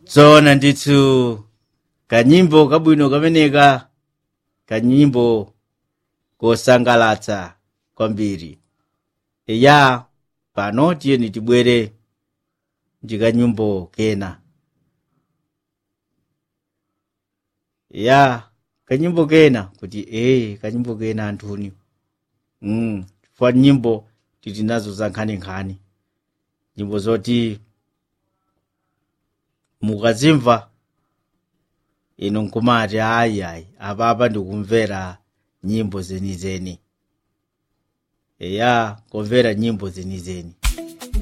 tsoona ndithu kanyimbo kabwino kameneka kanyimbo kosangalatsa kwambiri eya pano tiyeni tibwere ndi kanyimbo kena ya kanyimbo kena kuti ee kanyimbo kena anthuni mm, chifukwa nyimbo titi nazo za nkhaninkhani nyimbo zoti mukazimva ino nkumati ayi ayi apapa ndikumvera nyimbo zenizeni eya kumvera nyimbo zenizeni